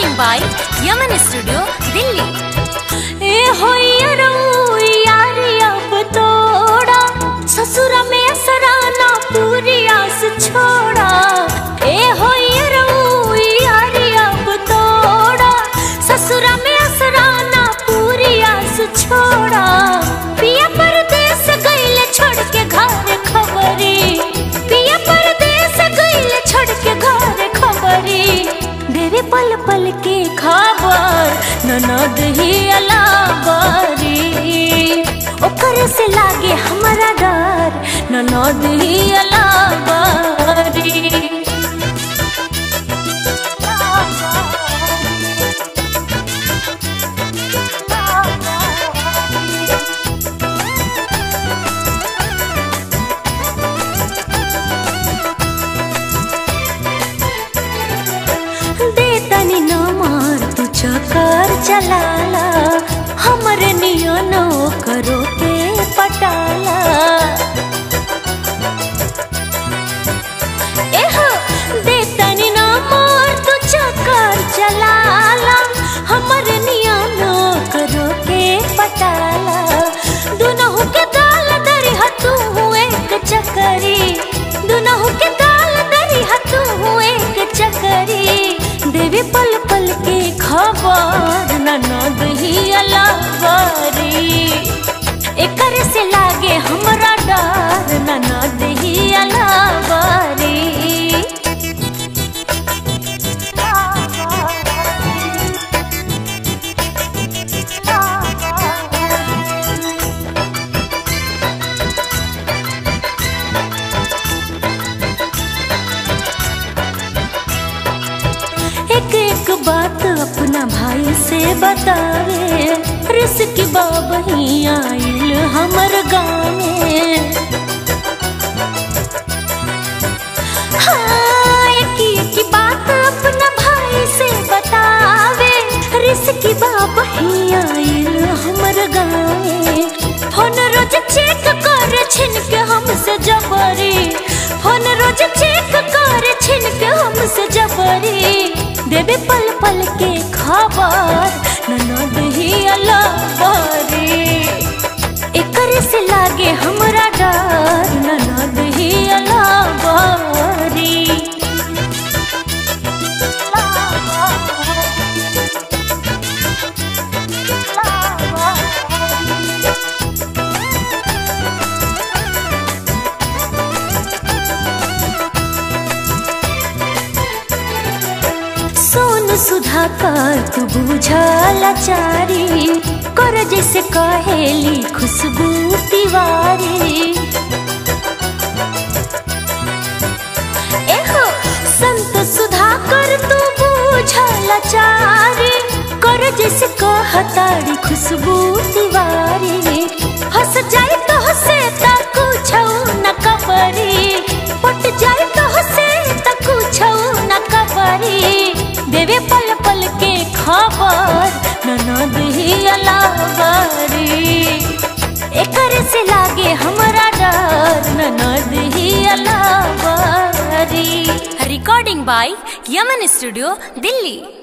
recording by Yaman Studio, Delhi. ए होइया यारी अब तोड़ा ससुर में असराना पूरी आस छोड़ा ए होइया यारी अब तोड़ा ससुर में असराना पूरी आस छोड़ा पिया परदेस गइल छोड़ के घर खबरी पिया परदेस गइल छोड़ के घर खबरी देवे पल पल के खबर ननद ही अलाबरी ओकर से लागे हमारा डर ननद ही अलाबरी दे तनी न मार तू चक्कर चलाला हमरे नियनो करो के पटाला एह दे तनी न मार तू चक्कर चलाला हमरे नियनो करो के पटाला दुनहु के दाल दरी हतू एक चकरी दुनहु के दाल दरी हतू एक चकरी देवी पल पल के खबर ननद ही अलावरी एकर से लागे हमरा डर ननद ही अलावरी एक एक बात अपना भाई से बतावे रिस्क बाबही आइल हमर गाँव में हाँ, एक एक बात अपना भाई से बतावे रिस्क बाबही आइल हमर गाँव में फोन रोज चेक कर छिन के हमसे जबरी फोन रोज चेक कर छिन के हमसे जबरी देवे पल पल के खबर ननद ही अलबरी एकर से लागे हमरा डर ननद ही अलबरी सोन सुधा कर तू बुझला चारी कर जैसे कहेली खुशबू तिवारी एहो संत सुधा कर तू बुझला चारी कर जैसे कहतारी खुशबू तिवारी हंस जाए तो हंसे ता कुछ न कबरी पट जाए तो हंसे ता कुछ न कबरी देवे पल पल के खबर ननद ही अलावरी एकर से लागे हमरा डर ननद ही अलावरी Recording by Yaman Studio, Delhi.